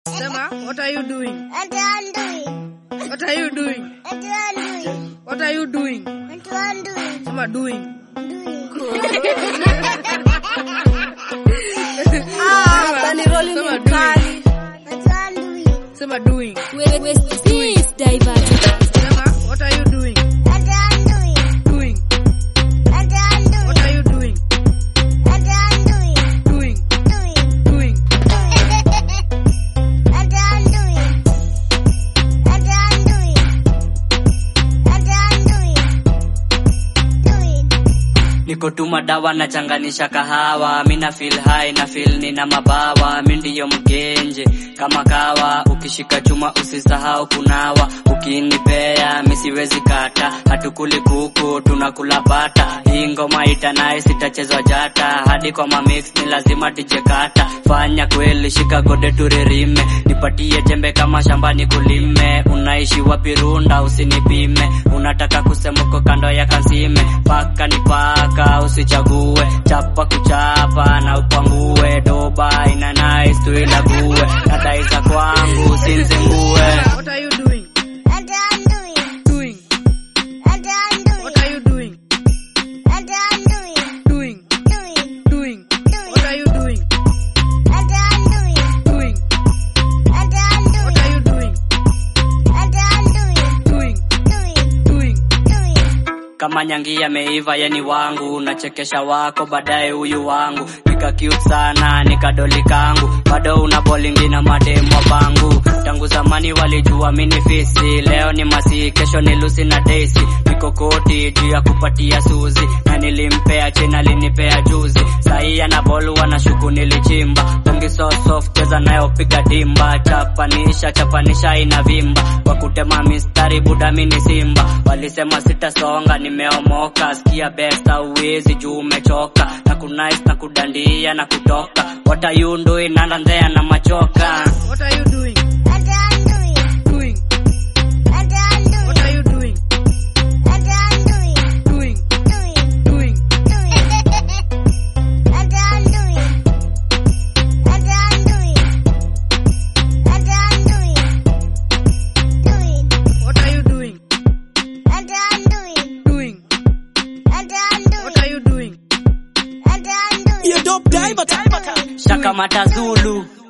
Sema, what are you doing? What I'm doing. What are you doing? What I'm doing. What are you doing? What I'm doing. Sema doing. Bani roli Sema ni doing. mkali. What I'm doing. Sema doing. Peace diverted. Sema, what are you doing? What I'm doing. Doing. What I'm doing. What are you doing? What I'm doing. Doing. Doing. Doing. What I'm doing. What I'm doing. What I'm doing. Doing. niko tu madawa nachanganisha kahawa mina feel high na feel nina mabawa mi ndiyo mgenje kama kawa ukishika chuma usisahau kunawa ukinipea misiwezi kata hatukuli kuku tunakula bata hii ngoma itanaye sitachezwa jata hadi kwa mamix ni lazima tijekata fanya kweli shika gode turirime nipatie jembe kama shambani kulime unaishi wapi runda usinipime unataka kusemuko kando ya kansime paka ni paka usichague chapa kuchapa na upangue doba ina nice tuilague nadai za kwangu usinzingue What are you doing? What I'm doing. Doing. What I'm doing. What are you doing? What I'm doing. Doing. Doing. Doing. What are you doing? What I'm doing. Doing. What I'm What doing. are you doing? What I'm doing. Doing. Doing. Doing. Doing. kama nyangi yameiva yeni wangu nachekesha wako baadaye huyu wangu nika cute sana nikadoli kangu bado una bolingi na mademwa bangu tangu zamani walijua mini fisi leo ni masi kesho ni lusi na desi niko koti juu ya kupatia suzi na nilimpea chena linipea juzi sahii ana bolu wanashuku nilichimba bongi so soft cheza nayo piga dimba chapanisha chapanisha inavimba kwa kutema mistari buda mini simba walisema sitasonga nimeomoka sikia besta uwezi juu umechoka na kunais na kudandia na kutoka watayundu inandandea na machoka What are you doing? What I'm doing. Doing. What I'm doing. What are you doing? What I'm doing. Doing. Doing. Doing. Doing. What I'm doing. What I'm doing. What I'm doing. Doing. What are you doing? What I'm doing. Doing. What I'm doing. What are you doing? What I'm doing. Hiyo dope diver. shakamata zulu